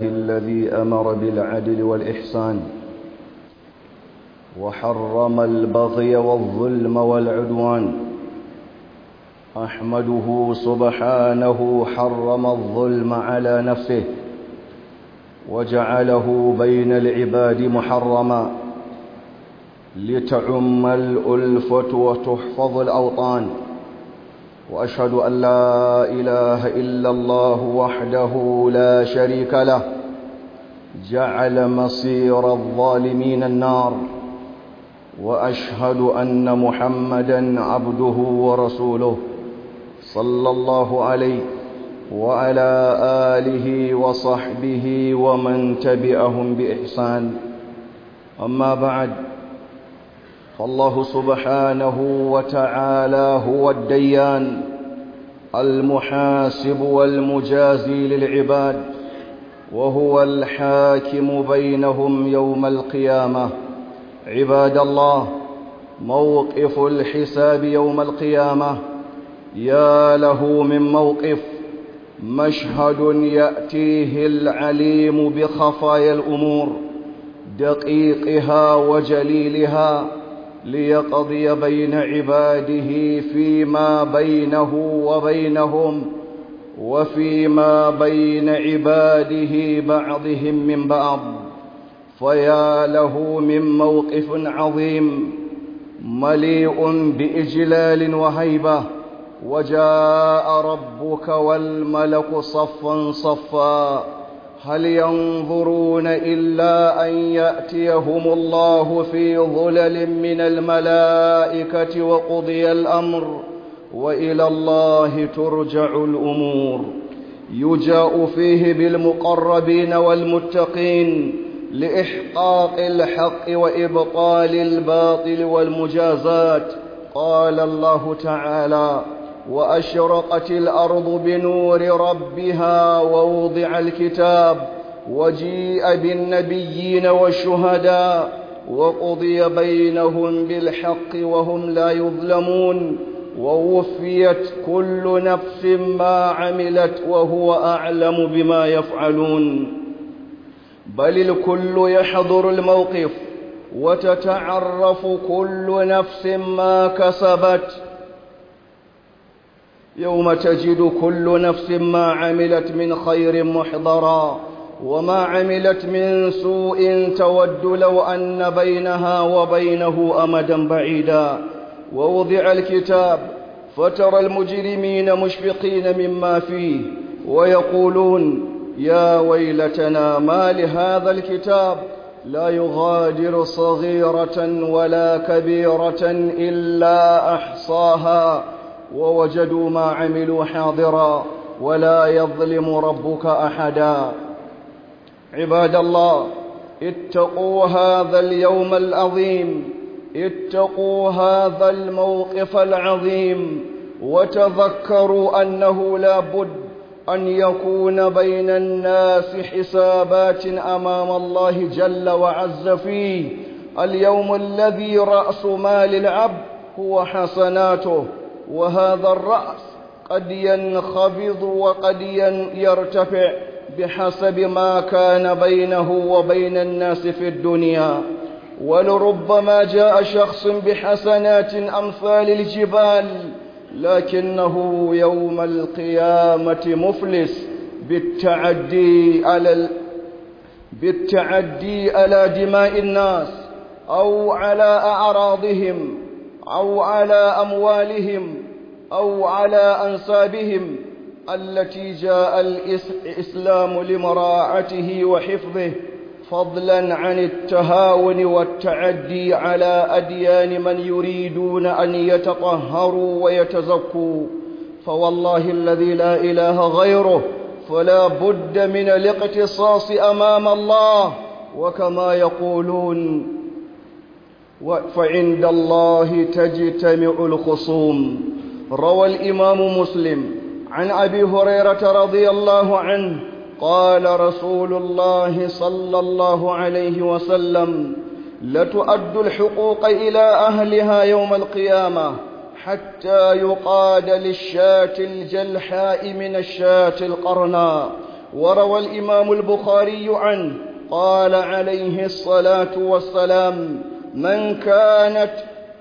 الذي أمر بالعدل والإحسان وحرم البغي والظلم والعدوان أحمده سبحانه حرم الظلم على نفسه وجعله بين العباد محرما لتعم الألفة وتحفظ الأوطان وأشهد أن لا إله إلا الله وحده لا شريك له جعل مصير الظالمين النار وأشهد أن محمدا عبده ورسوله صلى الله عليه وعلى آله وصحبه ومن تبعهم بإحسان أما بعد فالله سبحانه وتعالى هو الديان المحاسب والمجازي للعباد وهو الحاكم بينهم يوم القيامة عباد الله موقف الحساب يوم القيامة يا له من موقف مشهد يأتيه العليم بخفايا الأمور دقيقها وجليلها ليقضي بين عباده فيما بينه وبينهم وفيما بين عباده بعضهم من بعض فيا له من موقف عظيم مليء بإجلال وهيبة وجاء ربك والملك صفا صفا هل ينظرون إلا أن يأتيهم الله في ظلل من الملائكة وقضي الأمر وإلى الله ترجع الأمور يجاء فيه بالمقربين والمتقين لإحقاق الحق وإبطال الباطل والمجازات قال الله تعالى وأشرقت الأرض بنور ربها ووضع الكتاب وجيء بالنبيين والشهداء وقضي بينهم بالحق وهم لا يظلمون ووفيت كل نفس ما عملت وهو أعلم بما يفعلون بل الكل يحضر الموقف وتتعرف كل نفس ما كسبت يوم تجد كل نفس ما عملت من خير محضرا وما عملت من سوء تود لو أن بينها وبينه أمدا بعيدا ووضع الكتاب فترى المجرمين مشفقين مما فيه ويقولون يا ويلتنا ما لهذا الكتاب لا يغادر صغيرة ولا كبيرة إلا أحصاها ووجدوا ما عملوا حاضرا ولا يظلم ربك أحدا عباد الله اتقوا هذا اليوم العظيم اتقوا هذا الموقف العظيم وتذكروا أنه لا بد أن يكون بين الناس حسابات أمام الله جل وعز فيه اليوم الذي رأس مال العبد هو حسناته وهذا الرأس قد ينخفض وقد يرتفع بحسب ما كان بينه وبين الناس في الدنيا ولربما جاء شخص بحسنات أمثال الجبال لكنه يوم القيامة مفلس بالتعدي على ال... بالتعدي على دماء الناس أو على أعراضهم أو على أموالهم أو على أنسابهم التي جاء الإسلام لمراعته وحفظه فضلا عن التهاون والتعدي على أديان من يريدون أن يتطهروا ويتزكوا فوالله الذي لا إله غيره فلا بد من الاقتصاص أمام الله وكما يقولون فعند الله تجتمع الخصوم روى الإمام مسلم عن أبي هريرة رضي الله عنه قال رسول الله صلى الله عليه وسلم لتؤد الحقوق إلى أهلها يوم القيامة حتى يقاد للشاة الجلحاء من الشاة القرناء وروى الإمام البخاري عنه قال عليه الصلاة والسلام من كانت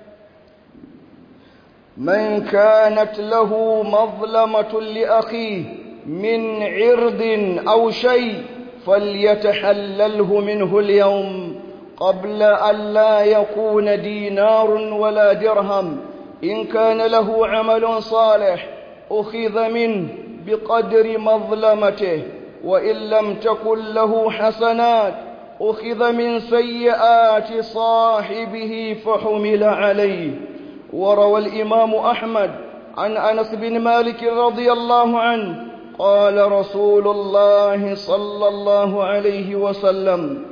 من كانت له مظلمة لأخيه من عرض أو شيء فليتحلله منه اليوم قبل أن لا يكون دينار ولا درهم إن كان له عمل صالح أخذ منه بقدر مظلمته وإن لم تكن له حسنات أخذ من سيئات صاحبه فحمل عليه وروى الإمام أحمد عن أنس بن مالك رضي الله عنه قال رسول الله صلى الله عليه وسلم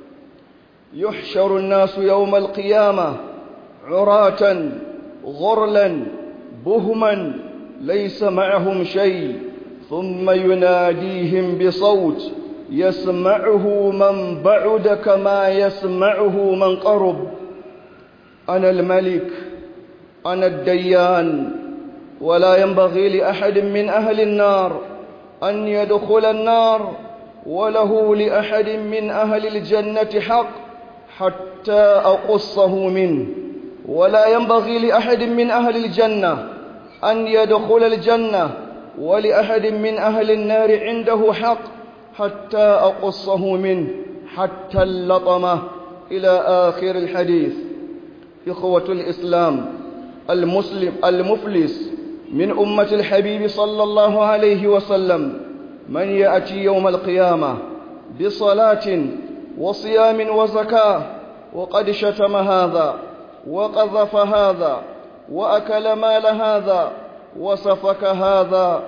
يحشر الناس يوم القيامة عراة غرلا بهما ليس معهم شيء ثم يناديهم بصوت يسمعه من بعد كما يسمعه من قرب أنا الملك أنا الديان ولا ينبغي لأحد من أهل النار أن يدخل النار وله لأحد من أهل الجنة حق حتى أقصه منه ولا ينبغي لأحد من أهل الجنة أن يدخل الجنة ولأحد من أهل النار عنده حق حتى أقصه منه حتى اللطمة إلى آخر الحديث إخوة الإسلام المسلم المفلس من أمة الحبيب صلى الله عليه وسلم من يأتي يوم القيامة بصلاة وصيام وزكاة وقد شتم هذا وقذف هذا وأكل مال هذا وسفك هذا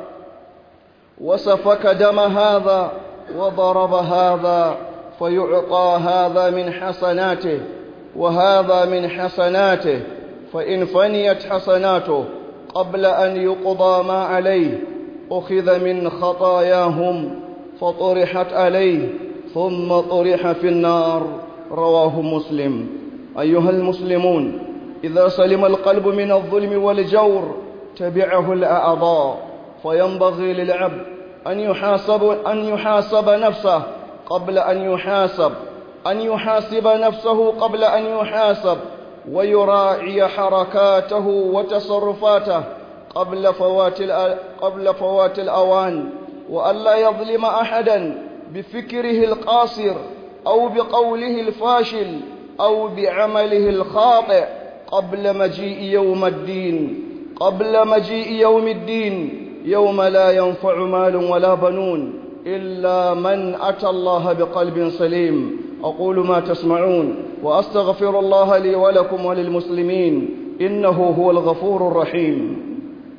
وسفك دم هذا وضرب هذا فيعطى هذا من حسناته وهذا من حسناته فإن فنيت حسناته قبل أن يقضى ما عليه أخذ من خطاياهم فطرحت عليه ثم طرح في النار رواه مسلم أيها المسلمون إذا سلم القلب من الظلم والجور تبعه الأعضاء فينبغي للعبد أن يحاسب أن يحاسب نفسه قبل أن يحاسب أن يحاسب نفسه قبل أن يحاسب ويراعي حركاته وتصرفاته قبل فوات قبل فوات الأوان وألا يظلم أحدا بفكره القاصر أو بقوله الفاشل أو بعمله الخاطئ قبل مجيء يوم الدين قبل مجيء يوم الدين يوم لا ينفع مال ولا بنون إلا من أتى الله بقلب سليم أقول ما تسمعون وأستغفر الله لي ولكم وللمسلمين إنه هو الغفور الرحيم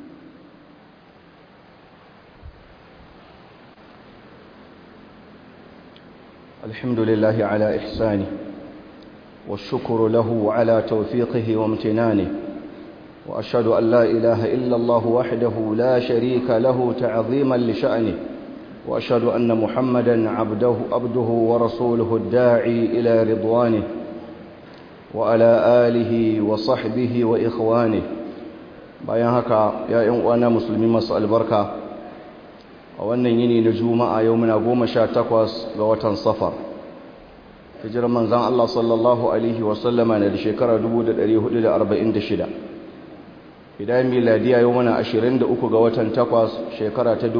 الحمد لله على إحسانه والشكر له على توفيقه وامتنانه وأشهد أن لا إله إلا الله وحده لا شريك له تعظيما لشأنه وأشهد أن محمدا عبده, عبده ورسوله الداعي إلى رضوانه وعلى آله وصحبه وإخوانه bayan haka ya ‘yan uwana musulmi masu albarka a wannan yini na juma'a yau muna goma sha takwas ga watan safar hijirar manzan Allah sallallahu Alaihi wasallama na da shekara 1446 idan miladiya yau muna 23 ga watan takwas shekara ta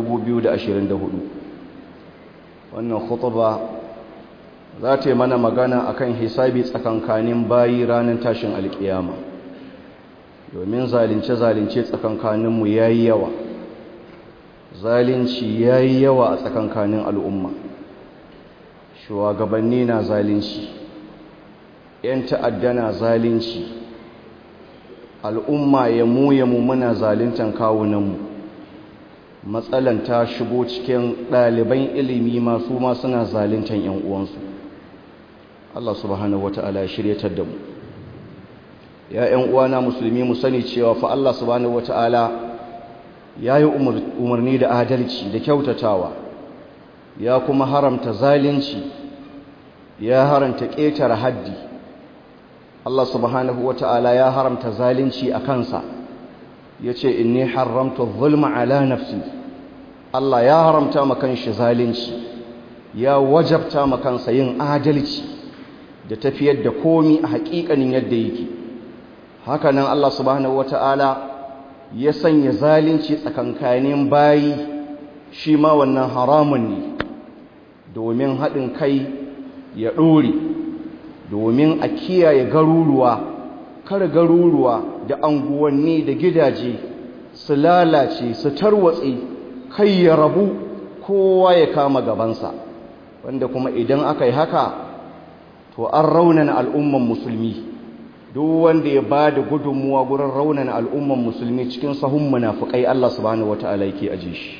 2024 wannan khutuba za ta yi mana magana akan hisabi tsakankanin bayi ranar tashin alkiyama domin zalince-zalince tsakankaninmu ya yi yawa zalinci ya yi yawa a tsakankanin al'umma shugabanni na zalunci ‘yan ta'adda na zalunci al'umma ya mu ya mu muna zaluntan kawunanmu matsalan ta shigo cikin ɗaliban ilimi masu ma suna zaluntan ‘yan uwansu Allah subhanahu wata'ala ya shiryatar da mu ya ‘yan uwana musulmi mu sani cewa fa Allah subhanahu wata'ala ya yi umarni da adalci da kyautatawa ya kuma haramta zalunci ya haramta ƙetare haddi Allah subhanahu wata'ala ya haramta zalunci a kansa ya ce inni haramta zulma ala nafsi Allah ya haramta ma kanshi zalunci ya wajabta ma kansa yin adalci da tafiyar da komi a haƙiƙanin yadda yake hakanan Allah subhanahu wata'ala ya sanya zalunci tsakankanin bayi shi ma wannan haramun ne domin haɗin kai ya ɗore domin a kiyaye garuruwa kar garuruwa da anguwanni da gidaje su lalace su tarwatse kai ya rabu kowa ya kama gabansa wanda kuma idan aka yi haka to an raunana al'umman musulmi duk wanda ya ba da gudunmuwa gurin raunana al'umman musulmi cikin sahun munafukai Allah subhanahu wata'ala yake aje shi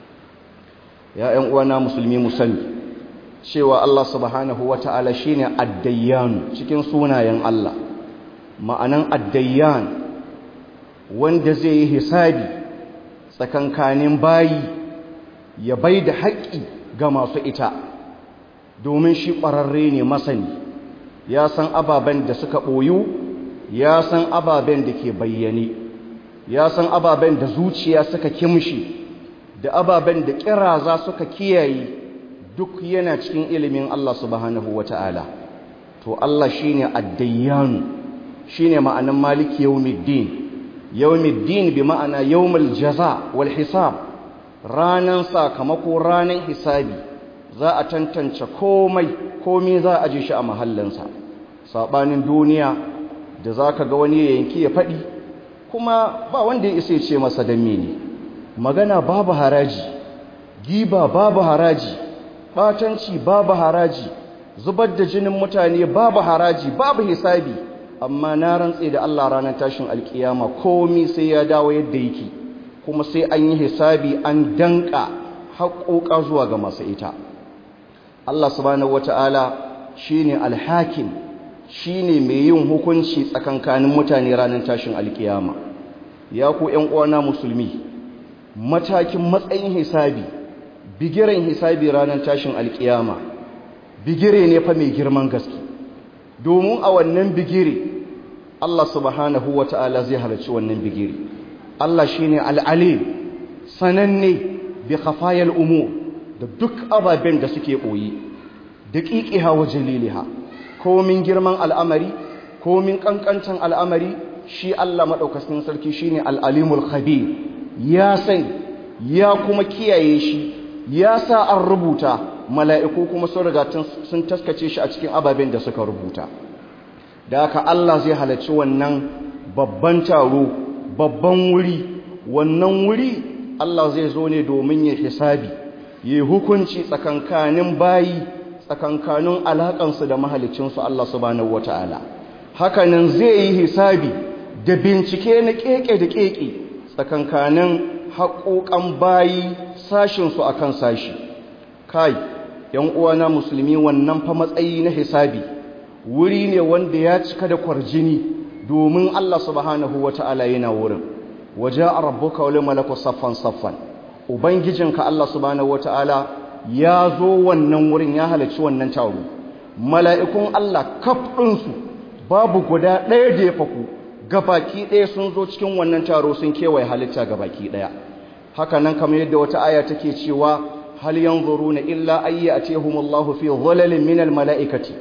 ya ƴan uwana musulmi musani cewa Allah subhanahu wata'ala shine ad-dayyan cikin sunayen Allah ma'anan ad-dayyan wanda zai yi hisabi tsakankanin bayi ya bai da haƙƙi ga masu ita domin shi ƙwararre ne masani ya san ababen da suka ɓoyu ya san ababen da ke bayyane ya san ababen da zuciya suka kimshi da ababen da ƙiraza suka kiyaye duk yana cikin ilimin Allah subhanahu wata'ala to Allah shine ad-dayyanu shine ma'anan maliki yawmiddin yawmiddin bi ma'ana yawmul jaza wal hisab ranan sakamako ranan hisabi za a tantance komai komai za a je shi a mahallinsa sabanin duniya da zaka ga wani yanki ya faɗi kuma ba wanda ya isa ce masa dan mene magana babu haraji giba babu haraji batanci babu haraji zubar da jinin mutane babu haraji babu hisabi amma na rantse da Allah ranar tashin alkiyama komai sai ya dawo yadda yake kuma sai an yi hisabi an danka haƙoƙa zuwa ga masu ita Allah subhanahu wata'ala shine alhakim shine mai yin hukunci tsakankanin mutane ranar tashin alkiyama ya ku ƴan uwana musulmi matakin matsayin hisabi bigiren hisabi ranar tashin alkiyama bigire ne fa mai girman gaske domin a wannan bigire Allah subhanahu wata'ala zai halarci wannan bigire Allah shine al'alim sananne bi khafayal umur da duk ababen da suke ɓoye da ƙiƙiha wa jaliliha komin girman al'amari komin ƙanƙancin al'amari shi Allah maɗaukakin sarki shi ne al'alimul khabir ya san ya kuma kiyaye shi ya sa an rubuta mala'iku kuma sun riga sun taskace shi a cikin ababen da suka rubuta da haka Allah zai halarci wannan babban taro babban wuri wannan wuri Allah zai zo ne domin ya hisabi yi hukunci tsakankanin bayi tsakankanin alaƙansu da mahalicinsu Allah subhanahu wata'ala hakanan zai yi hisabi da bincike na keke da keke tsakankanin haƙoƙan bayi sashinsu akan sashi kai yan uwana musulmi wannan fa matsayi na hisabi wuri ne wanda ya cika da kwarjini domin Allah subhanahu wata'ala yana wurin waje a rabbuka wale malaku saffan saffan ubangijinka Allah subhanahu wata'ala ya zo wannan wurin ya halarci wannan taro mala'ikun Allah kaf ɗinsu babu guda ɗaya da ya faku gabaki ɗaya sun zo cikin wannan taro sun kewaye halitta gabaki ɗaya haka nan kamar yadda wata aya take cewa hal yanzuruna illa ayya atihumullahu fi dhalalin minal mala'ikati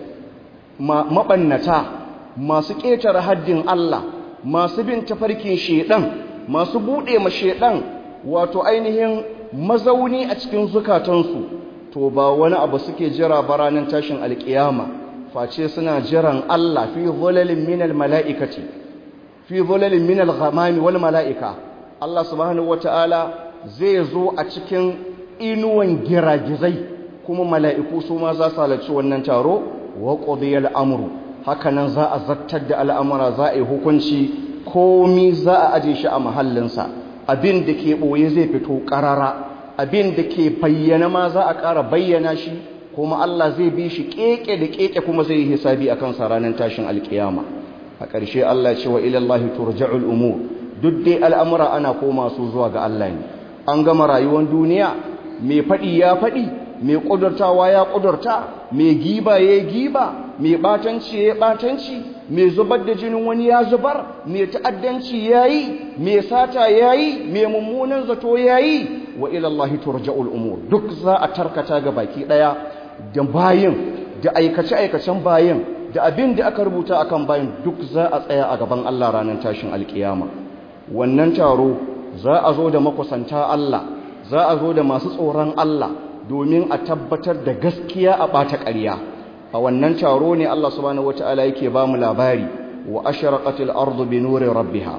mabannata masu ƙetare haddin Allah masu bin tafarkin shedan masu buɗe ma shedan wato ainihin mazauni a cikin zukatansu to ba wani abu suke jira ba ranar tashin alkiyama face suna jiran Allah fi zulalin minal mala'ikati fi zulalin minal ghamami wal mala'ika Allah subhanahu wata'ala zai zo a cikin inuwan giragizai kuma mala'iku su ma za su halarci wannan taro wa qudiyal amru hakanan za a zartar da al'amura za a yi hukunci komi za a aje shi a mahallinsa abin da ke ɓoye zai fito ƙarara abin da ke bayyana ma za a ƙara bayyana shi kuma Allah zai bi shi ƙeƙe da ƙeƙe kuma zai yi hisabi a kansa ranar tashin alƙiyama a ƙarshe Allah ce wa ilallahi turja'ul umur duk dai al'amura ana koma su zuwa ga Allah ne an gama rayuwar duniya mai faɗi ya faɗi mai ƙudurtawa ya ƙudurta mai giba ya giba mai ɓatanci ya ɓatanci mai zubar da jinin wani ya zubar mai ta'addanci ya yi mai sata ya yi mai mummunan zato ya yi wa ila Allah turja'ul umur duk za a tarkata ga baki daya da bayin da aikace aikacen bayin da abin da aka rubuta akan bayin duk za a tsaya a gaban Allah ranar tashin alkiyama wannan taro za a zo da makusanta Allah za a zo da masu tsoron Allah domin a tabbatar da gaskiya a ɓata ƙarya a wannan taro ne Allah subhanahu wata'ala yake ba mu labari wa ashraqatil ardu bi nuri rabbiha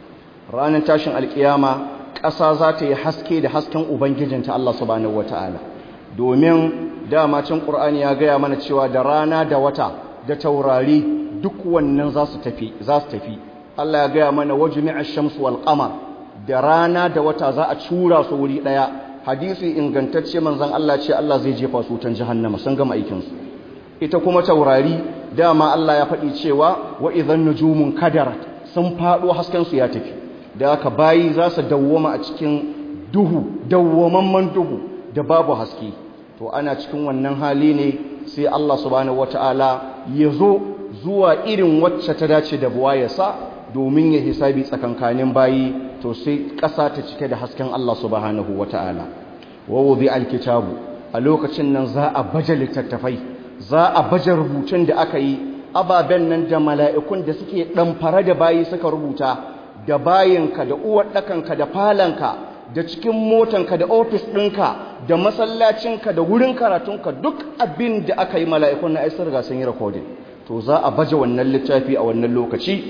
ranar tashin alkiyama ƙasa za ta yi haske da hasken ubangijinta Allah subhanahu wata'ala domin dama cin Qur'ani ya gaya mana cewa da rana da wata da taurari duk wannan za su tafi za su tafi Allah ya gaya mana wajmi'a shamsu wal qamar da rana da wata za a cura su wuri daya hadisi ingantacce manzon Allah ce Allah zai jefa su tan jahannama sun gama aikin su ita kuma taurari dama Allah ya faɗi cewa wa idhan nujumun kadarat sun faɗo hasken su ya tafi da aka bayi za su dawwama a cikin duhu dawwamamman duhu da babu haske to ana cikin wannan hali ne sai Allah subhanahu wataala ya zo zuwa irin wacce ta dace da buwayarsa domin ya hisabi tsakankanin bayi to sai ƙasa ta cike da hasken Allah subhanahu wataala wa wudi alkitabu a lokacin nan za a baje littattafai za a baje rubutun da aka yi ababen nan da mala'ikun da suke ɗamfara da bayi suka rubuta da bayinka da uwar ɗakanka da falanka da cikin motanka da ofis ɗinka da masallacinka da wurin karatunka duk abin da aka yi mala'ikun na aisar ga sun yi rikodin to za a baje wannan littafi a wannan lokaci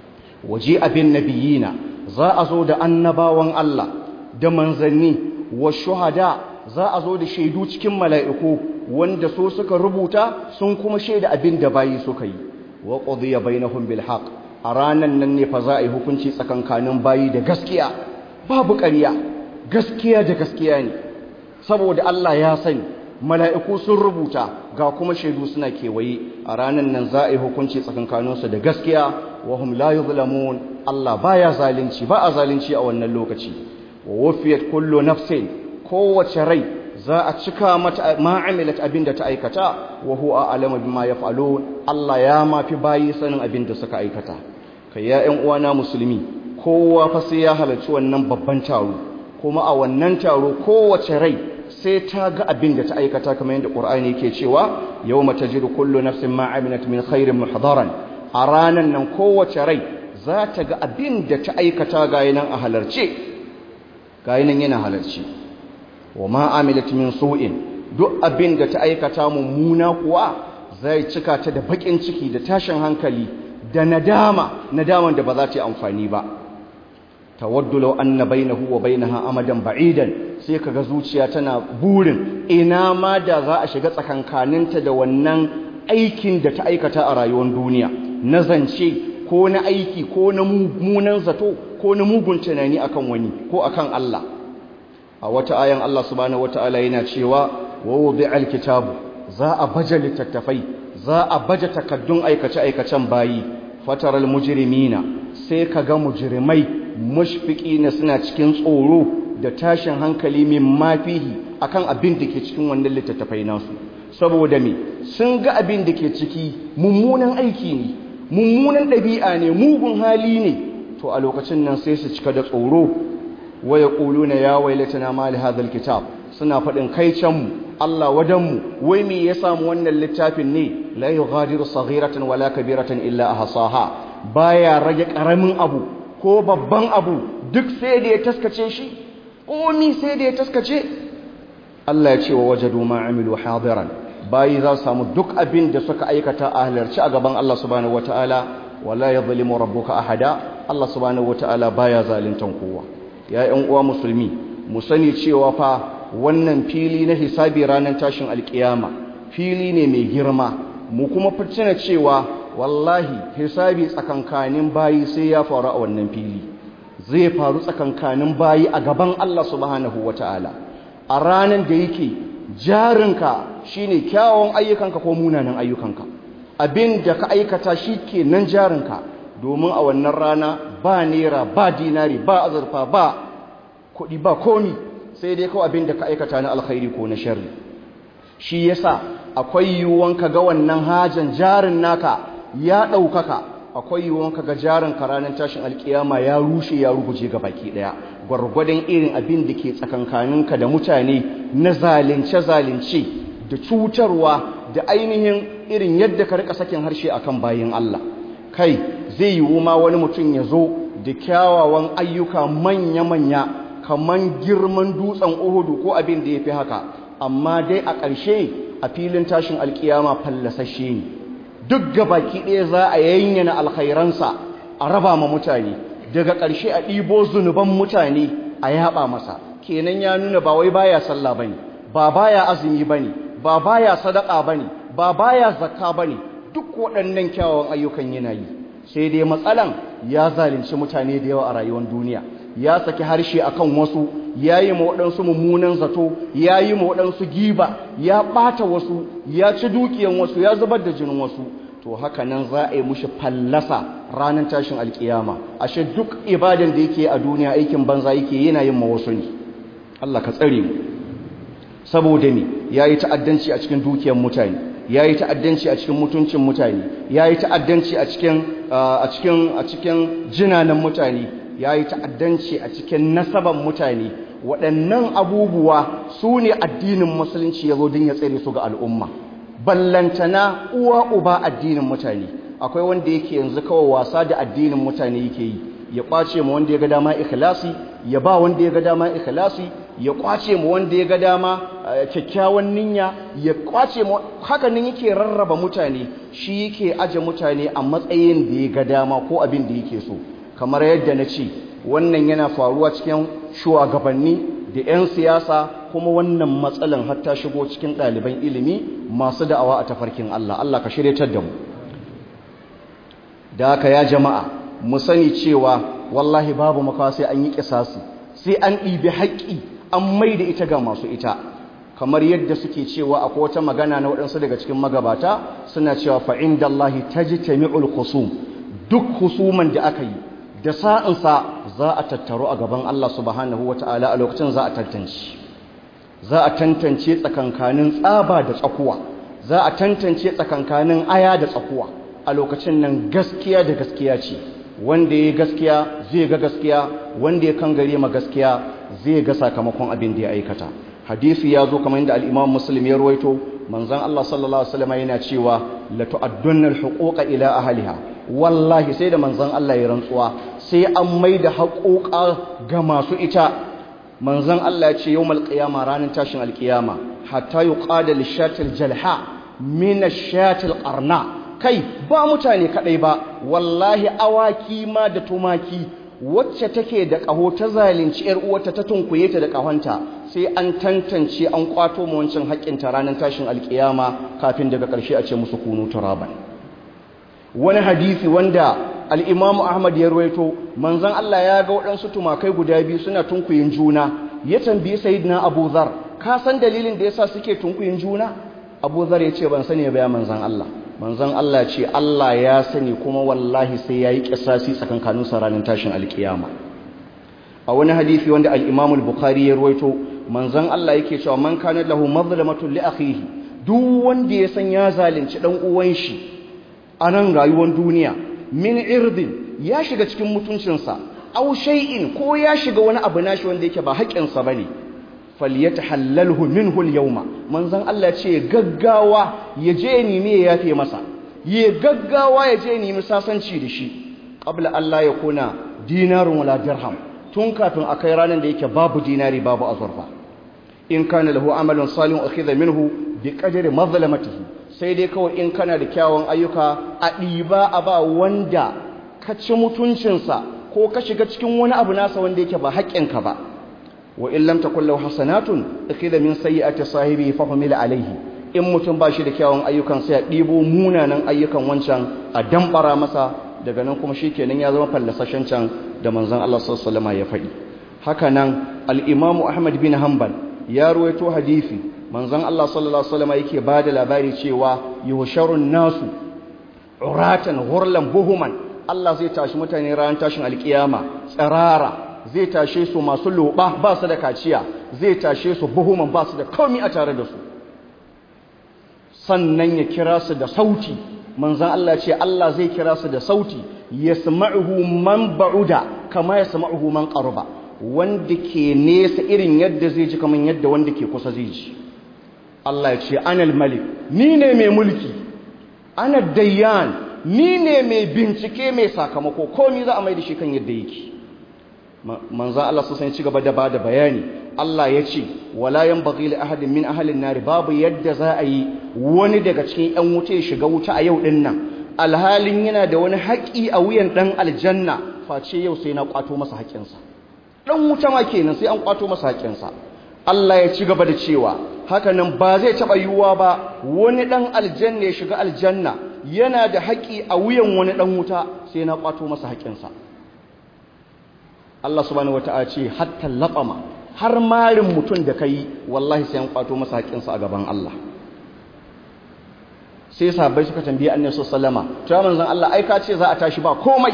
waje abin nabiyina za a zo da annabawan Allah da manzanni wa shuhada za a zo da shaidu cikin mala'iku wanda so suka rubuta sun kuma shaida abin da bayi suka yi wa qudiya bainahum bil haqq a ranan nan ne fa za a yi hukunci tsakankanin bayi da gaskiya babu ƙarya gaskiya da gaskiya ne saboda Allah ya sani mala'iku sun rubuta ga kuma shaidu suna kewaye a ranan nan za a yi hukunci tsakankaninsu da gaskiya wa hum la yuzlamun Allah baya zalunci ba a zalunci a wannan lokaci wa wufiyat kullu nafsin kowace rai za a cika mata ma'amilat abin da ta aikata wa huwa a'lamu bima yaf'alun Allah ya mafi bayi sanin abin da suka aikata kai ya ƴan uwana musulmi kowa fa sai ya halarci wannan babban taro kuma a wannan taro kowace rai sai ta ga abin da ta aikata kamar yadda Qur'ani yake cewa yawma tajidu kullu nafsin ma 'amilat min khairin muhdaran a ranan nan kowace rai za ta ga abin da ta aikata ga yanan a halarce ga yanan yana halarci wa ma amilat min su'in duk abin da ta aikata mummuna kuwa zai cika ta da bakin ciki da tashin hankali da nadama nadaman da ba za ta yi amfani ba tawaddu law anna bainahu wa bainaha amadan ba'idan sai kaga zuciya tana burin ina ma da za a shiga tsakankaninta da wannan aikin da ta aikata a rayuwar duniya na zance ko na aiki ko na munan zato ko na mugun tunani akan wani ko akan Allah a wata ayan Allah subhanahu wataala yana cewa wa wudi'al kitabu za a baje littattafai za a baje takaddun aikace aikacen bayi fataral mujrimina sai kaga mujrimai mushfiqina suna cikin tsoro da tashin hankali min mafihi akan abin da ke cikin wannan littattafai nasu saboda me sun ga abin da ke ciki mummunan aiki ne mummunan ɗabi'a ne mugun hali ne to a lokacin nan sai su cika da tsoro waya ƙuluna ya wailatana ma li hadhal kitab suna faɗin kai can mu Allah wadan mu wai me ya samu wannan littafin ne la yughadiru saghiratan wala kabiratan illa ahsaha baya rage karamin abu ko babban abu duk sai da ya taskace shi komi sai da ya taskace Allah ya ce wa wajadu ma amilu hadiran bayi za su samu duk abin da suka aikata a halarci a gaban Allah subhanahu wataala wala yadhlimu rabbuka ahada Allah subhanahu wataala baya zaluntan kowa ya ƴan uwa musulmi mu sani cewa fa wannan fili na hisabi ranar tashin alkiyama fili ne mai girma mu kuma fitina cewa wallahi hisabi tsakankanin bayi sai ya faru a wannan fili zai faru tsakankanin bayi a gaban Allah subhanahu wataala a ranar da yake jarinka shine kyawun ayyukanka ko munanan ayyukanka abin da ka aikata shi ke nan jarinka domin a wannan rana ba nera ba dinari ba azurfa ba kuɗi ba komi sai dai kawai abin da ka aikata na alkhairi ko na sharri shi yasa akwai yiwuwan ka ga wannan hajan jarin naka ya ɗaukaka akwai yiwuwan ka ga jarin ka ranar tashin alkiyama ya rushe ya ruguje ga baki ɗaya gwargwadon irin abin da ke tsakankaninka da mutane na zalunce-zalunce da cutarwa da ainihin irin yadda ka rika sakin harshe akan bayin Allah kai zai yiwu ma wani mutum ya zo da kyawawan ayyuka manya-manya kaman girman dutsen uhudu ko abin da ya fi haka amma dai a ƙarshe a filin tashin alkiyama fallasashe ne duk gabaki ɗaya za a yayyana alkhairansa a raba ma mutane daga ƙarshe a ɗibo zunuban mutane a yaɓa masa kenan ya nuna ba wai baya sallah bane ba baya azumi bane ba baya sadaka bane ba baya zakka bane duk waɗannan kyawawan ayyukan yana yi sai dai matsalan ya zalunci mutane da yawa a rayuwar duniya ya saki harshe akan wasu ya yi ma waɗansu mummunan zato ya yi ma waɗansu giba ya ɓata wasu ya ci dukiyan wasu ya zubar da jinin wasu to haka nan za a yi mushi fallasa ranar tashin alkiyama ashe duk ibadan da yake a duniya aikin banza yake yana yin ma wasu ne Allah ka tsare mu saboda me yayi ta'addanci a cikin dukiyar mutane yayi ta'addanci a cikin mutuncin mutane yayi ta'addanci a cikin a cikin a cikin jinanan mutane yayi ta'addanci a cikin nasaban mutane waɗannan abubuwa su ne addinin musulunci ya zo don ya tsere su ga al'umma ballantana uwa uba addinin mutane akwai wanda yake yanzu kawai wasa da addinin mutane yake yi ya kwace mu wanda ya ga dama ikhlasi ya ba wanda ya ga dama ikhlasi ya kwace mu wanda ya ga dama kyakkyawan niyya ya kwace mu haka nan yake rarraba mutane shi yake aje mutane a matsayin da ya ga dama ko abin da yake so kamar yadda na ce wannan yana faruwa cikin shugabanni da 'yan siyasa kuma wannan matsalan har ta shigo cikin ɗaliban ilimi masu da'awa a tafarkin Allah Allah ka shiryatar da mu da haka ya jama'a mu sani cewa wallahi babu makawa sai an yi kisasi sai an ɗibi haƙƙi an mai da ita ga masu ita kamar yadda suke cewa akwai wata magana na waɗansu daga cikin magabata suna cewa fa'in da Allah ta ji tami'ul husum duk husuman da aka yi da sa'insa za a tattaro a gaban Allah subhanahu wa ta'ala a lokacin za a tantance za a tantance tsakankanin tsaba da tsakuwa za a tantance tsakankanin aya da tsakuwa a lokacin nan gaskiya da gaskiya ce wanda ya gaskiya zai ga gaskiya wanda ya kangare ma gaskiya zai ga sakamakon abin da ya aikata hadisi ya zo kamar yadda al-Imam Muslim ya ruwaito manzon Allah sallallahu alaihi wasallam yana cewa la tu'addunna al-huquqa ila ahliha wallahi sai da manzon Allah ya rantsuwa sai an maida haƙoƙa ga masu ita manzon Allah ya ce yawmal qiyama ranar tashin alqiyama hatta yuqada lishatil jalha min ashatil qarna kai ba mutane kadai ba wallahi awaki ma da tumaki wacce take da ƙaho ta zalunci ‘yar uwarta ta tunkuye ta da ƙahonta sai an tantance an kwato mu wancan haƙƙinta ranar tashin alƙiyama kafin daga ƙarshe a ce musu kunu turaban wani hadisi wanda al'imamu ahmad ya ruwaito manzan Allah ya ga waɗansu tumakai guda biyu suna tunkuyin juna ya tambayi sayidina abu zar ka san dalilin da yasa suke tunkuyin juna abu zar ya ce ban sani ba ya manzan Allah manzon Allah ce Allah ya sani kuma wallahi sai ya yi ƙisasi tsakankanin ranar tashin alkiyama a wani hadisi wanda al-Imam al-Bukhari ya ruwaito manzon Allah yake cewa man kana lahu mazlamatun li akhihi duk wanda ya san ya zalunci dan uwan shi a nan rayuwar duniya min irdin ya shiga cikin mutuncinsa aw shay'in ko ya shiga wani abu nashi wanda yake ba haƙƙinsa bane falyatahallalhu minhu al-yawma manzon Allah ce gaggawa ya je nemi ya yafe masa ya gaggawa ya je nemi sasanci da shi qabla Allah ya kuna dinarun wala dirham tun kafin akai ranar da yake babu dinari babu azurfa in kana lahu amalun salihun akhidha minhu bi qadri mazlamatihi sai dai kawai in kana da kyawun ayyuka a diba a ba wanda ka ci mutuncinsa ko ka shiga cikin wani abu nasa wanda yake ba haƙƙinka ba wa in lam takul lahu hasanatun akhidha min sayyi'ati sahibi fa humila alayhi in mutum ba shi da kyawun ayyukan sai ya dibo munanan ayyukan wancan a dambara masa daga nan kuma shikenan ya zama fallasashen can da manzon Allah sallallahu alaihi wasallam ya faɗi haka nan al-Imam Ahmad bin Hanbal ya ruwaito hadisi manzon Allah sallallahu alaihi wasallam yake bada labari cewa yuhsharun nasu uratan ghurlan buhuman Allah zai tashi mutane ran tashin alkiyama tsarara zai tashe su masu loba ba su da kaciya zai tashe su buhuman ba su da komi a tare da su sannan ya kira su da sauti manzan Allah ce Allah zai kira su da sauti yasma'uhu man ba'uda kama yasma'uhu man qaruba wanda ke nesa irin yadda zai ji kamar yadda wanda ke kusa zai ji Allah ya ce anal malik ni ne mai mulki ana dayyan ni ne mai bincike mai sakamako komi za a mai da shi kan yadda yake manzo Allah su san ci gaba da bada bayani Allah ya ce wala yanbaghi li ahadin min ahli an babu yadda za a yi wani daga cikin ƴan wuta ya shiga wuta a yau din nan alhalin yana da wani haƙi a wuyan dan aljanna face yau sai na kwato masa haƙinsa dan wuta ma kenan sai an kwato masa haƙinsa Allah ya ci gaba da cewa haka nan ba zai taɓa yiwuwa ba wani ɗan aljanna ya shiga aljanna yana da haƙi a wuyan wani ɗan wuta sai na kwato masa haƙinsa Allah subhanahu wata'ala ce hatta laɓama har marin mutum da kai wallahi sai an kwato masa haƙinsa a gaban Allah sai sahabbai suka tambaye annabi sallama to ya manzon Allah ai ka ce za a tashi ba komai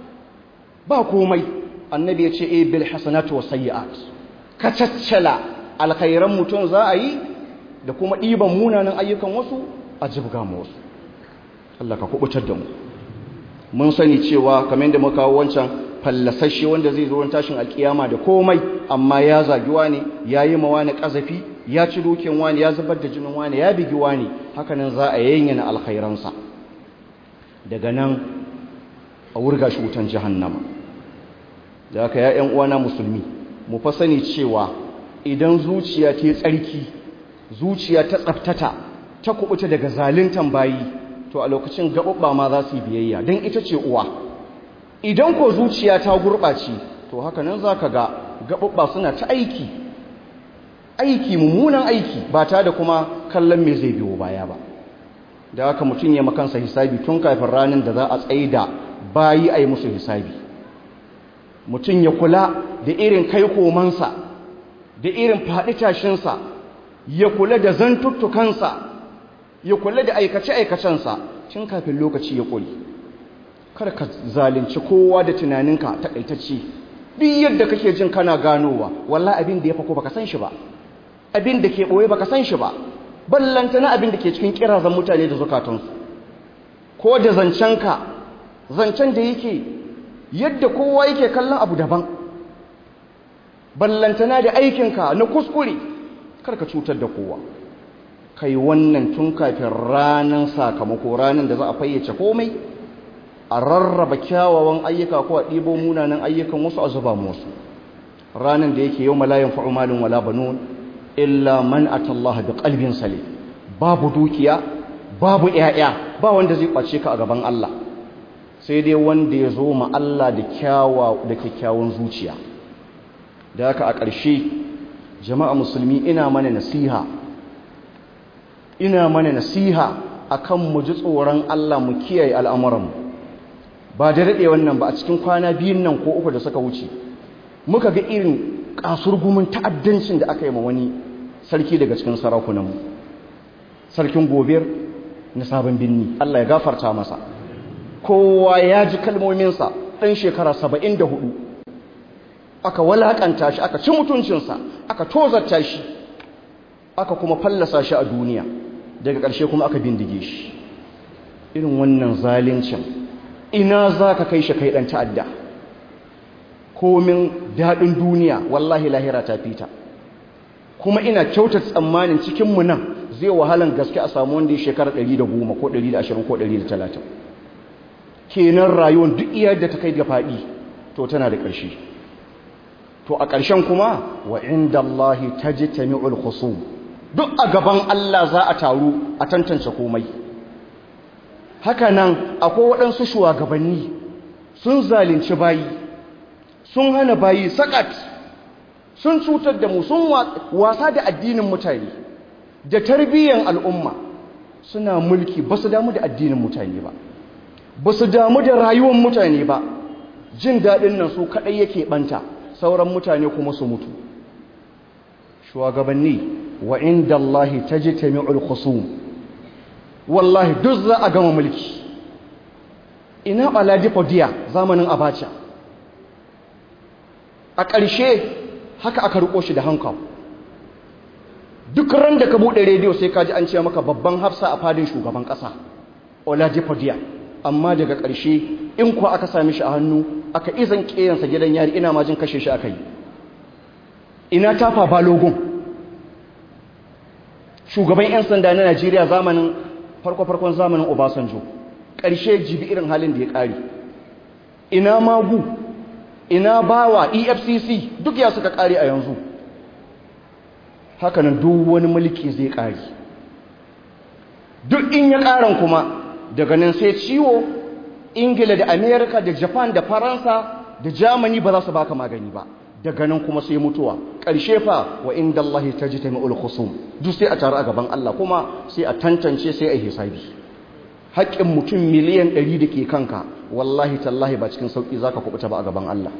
ba komai annabi ya ce eh bil hasanatu was sayyi'at ka caccala alkhairan mutum za a yi da kuma ɗiban munanan ayyukan wasu a jibga mu wasu Allah ka kubutar da mu mun sani cewa kamar yadda muka kawo wancan fallasashe wanda zai zo tashin alkiyama da komai amma ya zagi wani ya yi mawa na ƙazafi ya ci dukin wani ya zubar da jinin wani ya bigi wani hakanan za a yayyana alkhairansa daga nan a wurga shi wutan jahannama da haka ya ƴan uwana musulmi mu fa sani cewa idan zuciya ta tsarki zuciya ta tsaftata ta kubuta daga zaluntan bayi to a lokacin gaɓuɓɓa ma za su yi biyayya don ita ce uwa idan ko zuciya ta gurɓace to haka nan za ka ga gaɓuɓɓa suna ta aiki aiki mummunan aiki ba ta da kuma kallon me zai biyo baya ba da haka mutum ya makansa hisabi tun kafin ranar da za a tsaye da bayi a yi musu hisabi mutum ya kula da irin kai komansa da irin faɗi tashinsa ya kula da zantuttukansa ya kula da aikace-aikacensa tun kafin lokaci ya ƙuri kar ka zalunci kowa da tunaninka taƙaitacce duk yadda kake jin kana ganowa wallah abin da ya fako baka san shi ba abin da ke ɓoye baka san shi ba ballanta na abin da ke cikin kirazan mutane da zukatansu ko da zancenka zancen da yake yadda kowa yake kallon abu daban ballantana da aikinka na kuskure karka cutar da kowa kai wannan tun kafin ranar sakamako ranar da za a fayyace komai a rarraba kyawawan ayyuka ko a ɗibo munanan ayyukan wasu a zuba musu ranar da yake yau malayan fa'umalin wala banun illa man atallaha bi qalbin salim babu dukiya babu 'ya'ya ba wanda zai kwace ka a gaban Allah sai dai wanda ya zo ma Allah da kyawa da kyakkyawan zuciya da haka a ƙarshe jama'a musulmi ina mana nasiha ina mana nasiha akan mu ji tsoron Allah mu kiyaye al'amuran ba da daɗe wannan ba a cikin kwana biyun nan ko uku da suka wuce muka ga irin kasurgumin ta'addancin da aka yi ma wani sarki daga cikin sarakunanmu sarkin gobir na sabon binni Allah ya gafarta masa kowa ya ji kalmominsa ɗan shekara saba'in da hudu aka walakanta shi aka ci mutuncinsa aka tozarta shi aka kuma fallasa shi a duniya daga ƙarshe kuma aka bindige shi irin wannan zalincin ina za ka kai shi kai ɗan ta'adda komin daɗin duniya wallahi lahira ta fita kuma ina kyauta tsammanin cikinmu nan zai wahalan gaske a samu wanda ya shekara 110 ko 120 ko 130 kenan rayuwar duk iya da ta kai ga faɗi to tana da ƙarshe to a ƙarshen kuma wa inda Allah ta ji tami'ul khusum duk a gaban Allah za a taru a tantance komai haka nan akwai waɗansu shugabanni sun zalunci bayi sun hana bayi sakat sun cutar da mu sun wasa da addinin mutane da tarbiyyar al'umma suna mulki ba su damu da addinin mutane ba ba su damu da rayuwar mutane ba jin daɗin nan su kaɗai yake ɓanta sauran mutane kuma su mutu shugabanni wa inda Allah ta ji tami'ul khusum wallahi duk za a gama mulki ina ɓaladi fodiya zamanin abacha a ƙarshe haka aka riko shi da hankal duk ran da ka buɗe rediyo sai ka ji an ce maka babban hafsa a fadin shugaban ƙasa oladipo amma daga ƙarshe in kuwa aka sami shi a hannu aka izan ƙeyansa gidan yari ina majin kashe shi aka yi ina tafa balogun shugaban 'yan sanda na najeriya zamanin farko-farkon zamanin obasanjo ƙarshe jibi irin halin da ya ƙari ina magu ina bawa efcc duk ya suka ƙari a yanzu hakanan duk wani mulki zai ƙari duk in ya ƙaran kuma daga nan sai ciwo ingila da amerika da japan da faransa da germany ba za su baka magani ba daga nan kuma sai mutuwa ƙarshe fa wa inda Allah ta ji taimi'ul khusum duk sai a taru a gaban Allah kuma sai a tantance sai a hisabi haƙƙin mutum miliyan ɗari da ke kanka wallahi tallahi ba cikin sauƙi za ka kubuta ba a gaban Allah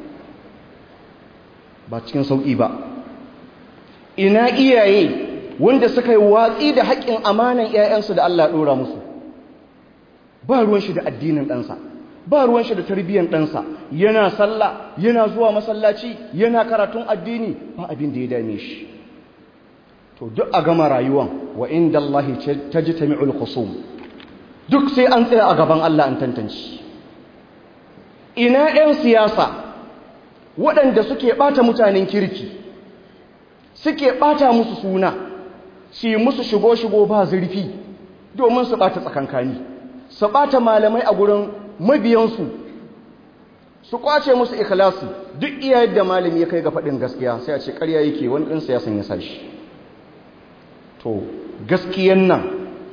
ba cikin sauƙi ba ina iyaye wanda suka yi watsi da haƙƙin amanan 'ya'yansu da Allah ɗora musu ba ruwan shi da addinin ɗansa ba ruwan shi da tarbiyyar ɗansa yana sallah yana zuwa masallaci yana karatun addini ba abin da ya dame shi to duk a gama rayuwan wa inda Allah ta ji ta mi'ul khusum duk sai an tsaya a gaban Allah an tantance ina 'yan siyasa waɗanda suke ɓata mutanen kirki suke ɓata musu suna su yi musu shigo-shigo ba zurfi domin su ɓata tsakankani su ɓata malamai a gurin mabiyansu su kwace musu ikhlasi duk iya yadda malami ya kai ga faɗin gaskiya sai a ce ƙarya yake wani ɗin siyasan ya sashi to gaskiyan nan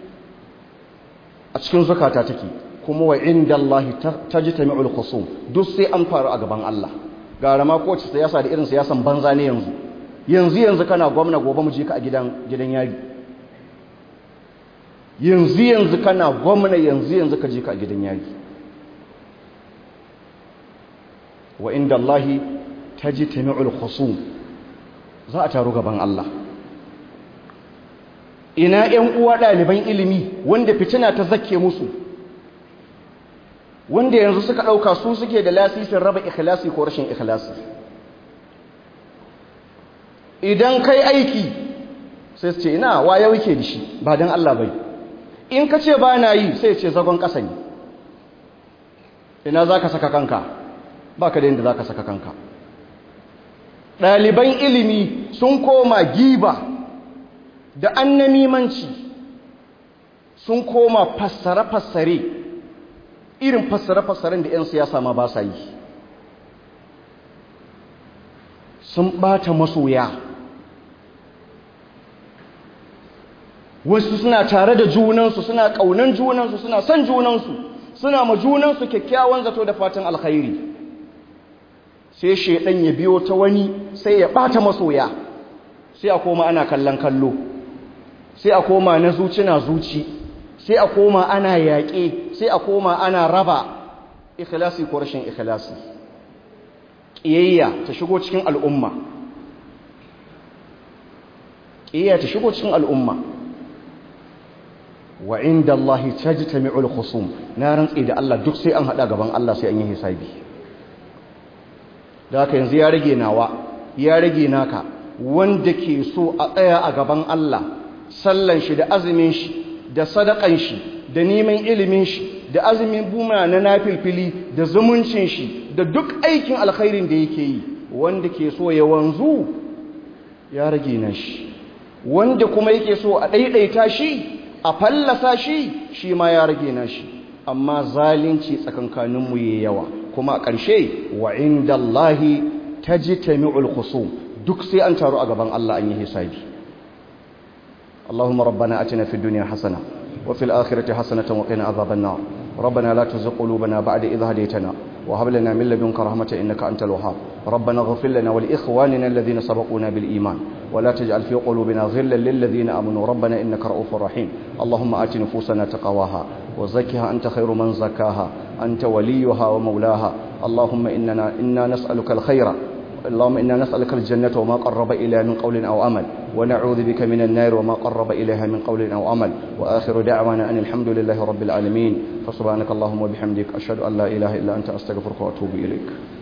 a cikin zukata take kuma wa inda Allah ta ji tami'ul khusum duk sai an faru a gaban Allah gara ma kowace siyasa da irin siyasan banza ne yanzu yanzu yanzu kana gwamna gobe mu je ka a gidan gidan yari yanzu yanzu kana gwamna yanzu yanzu ka je ka a gidan yari wa inda Allahi ta ji tami'ul khusum za a taru gaban Allah ina ‘yan uwa ɗaliban ilimi wanda fitina ta zake musu wanda yanzu suka ɗauka su suke da lasisin raba ikhlasi ko rashin ikhlasi idan kai aiki sai su ce ina waye wuke da shi ba don Allah bai in ka ce ba na yi sai ce zagon ƙasa ne ina za ka saka kanka ba ka da yadda za ka saka kanka ɗaliban ilimi sun koma giba da annamimanci sun koma fassare-fassare irin fassare-fassaren da 'yan siyasa ma ba sa yi sun ɓata masoya wasu suna tare da junansu suna ƙaunan junansu suna son junansu suna ma junansu kyakkyawan zato da fatan alkhairi sai shaidan ya biyo ta wani sai ya bata masoya sai a koma ana kallon kallo sai a koma na zuci na zuci sai a koma ana yaƙe sai a koma ana raba ikhlasi ko rashin ikhlasi ƙiyayya ta shigo cikin al'umma ƙiyayya ta shigo cikin al'umma wa inda Allah tajtami'ul khusum na rantsi da Allah duk sai an hada gaban Allah sai an yi hisabi da haka yanzu ya rage nawa ya rage naka wanda ke so a tsaya a gaban Allah sallan shi da azumin shi da sadakan shi da neman ilimin shi da azumin buma na nafilfili da zumuncin shi da duk aikin alkhairin da yake yi wanda ke so ya wanzu ya rage na shi wanda kuma yake so a ɗaiɗaita shi a fallasa shi shi ma ya rage na shi amma zalunci tsakankaninmu ya yawa kuma a ƙarshe wa inda Allahi ta ji tami'ul khusum duk sai an taru a gaban Allah an yi hisabi Allahumma rabbana atina fid dunya hasana wa fil akhirati hasanatan wa qina adhaban nar ربنا لا تزغ قلوبنا بعد إذ هديتنا وهب لنا من لدنك رحمة إنك أنت الوهاب ربنا اغفر لنا ولإخواننا الذين سبقونا بالإيمان ولا تجعل في قلوبنا غلا للذين آمنوا ربنا إنك رؤوف رحيم اللهم آت نفوسنا تقواها وزكها أنت خير من زكاها أنت وليها ومولاها اللهم إننا إنا نسألك الخير اللهم إنا نسألك الجنة وما قرب إليها من قول أو عمل ونعوذ بك من النار وما قرب إليها من قول أو عمل وآخر دعوانا أن الحمد لله رب العالمين فسبحانك اللهم وبحمدك أشهد أن لا إله إلا أنت أستغفرك وأتوب إليك